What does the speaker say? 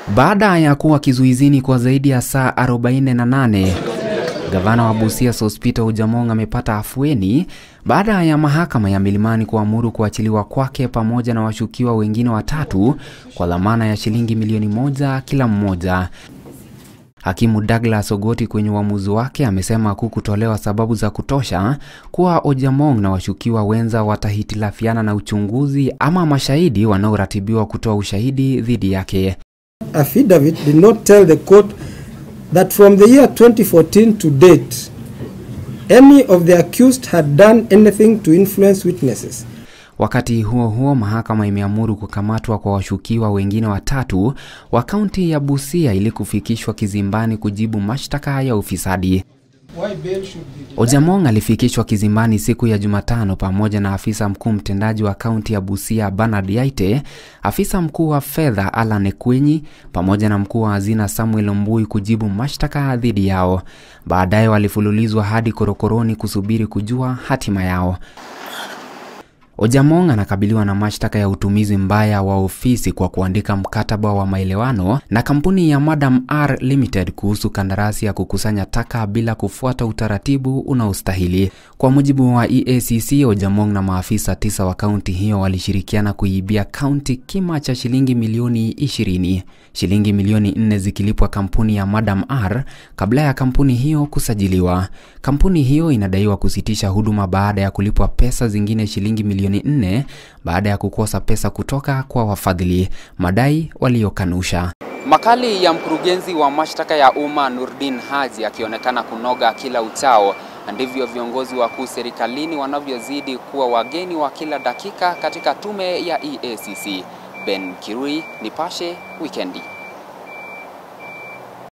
Baada ya kuwa kizuizini kwa zaidi ya saa 48, gavana wa Busia Sospeter Ojamong amepata afueni baada ya mahakama ya Milimani kuamuru kuachiliwa kwake pamoja na washukiwa wengine watatu kwa dhamana ya shilingi milioni moja kila mmoja. Hakimu Douglas Ogoti kwenye uamuzi wake amesema kukutolewa sababu za kutosha kuwa Ojamong na washukiwa wenza watahitilafiana na uchunguzi ama mashahidi wanaoratibiwa kutoa ushahidi dhidi yake. affidavit did not tell the court that from the year 2014 to date, any of the accused had done anything to influence witnesses. Wakati huo huo, mahakama imeamuru kukamatwa kwa washukiwa wengine watatu wa kaunti ya Busia ili kufikishwa kizimbani kujibu mashtaka ya ufisadi. Ojamong alifikishwa kizimbani siku ya Jumatano pamoja na afisa mkuu mtendaji wa kaunti ya Busia Bernard Yaite, afisa mkuu wa fedha Alan Ekwenyi pamoja na mkuu wa hazina Samuel Mbui kujibu mashtaka dhidi yao. Baadaye walifululizwa hadi korokoroni kusubiri kujua hatima yao. Ojamong anakabiliwa na mashtaka ya utumizi mbaya wa ofisi kwa kuandika mkataba wa maelewano na kampuni ya Madam R Limited kuhusu kandarasi ya kukusanya taka bila kufuata utaratibu unaostahili. Kwa mujibu wa EACC, Ojamong na maafisa tisa wa kaunti hiyo walishirikiana kuibia kaunti kima cha shilingi milioni 20, shilingi milioni 4 zikilipwa kampuni ya Madam R kabla ya kampuni hiyo kusajiliwa. Kampuni hiyo inadaiwa kusitisha huduma baada ya kulipwa pesa zingine shilingi milioni 4 baada ya kukosa pesa kutoka kwa wafadhili, madai waliokanusha. Makali ya mkurugenzi wa mashtaka ya umma Nurdin Haji akionekana kunoga kila uchao, ndivyo viongozi wakuu serikalini wanavyozidi kuwa wageni wa kila dakika katika tume ya EACC. Ben Kirui, Nipashe, Wikendi.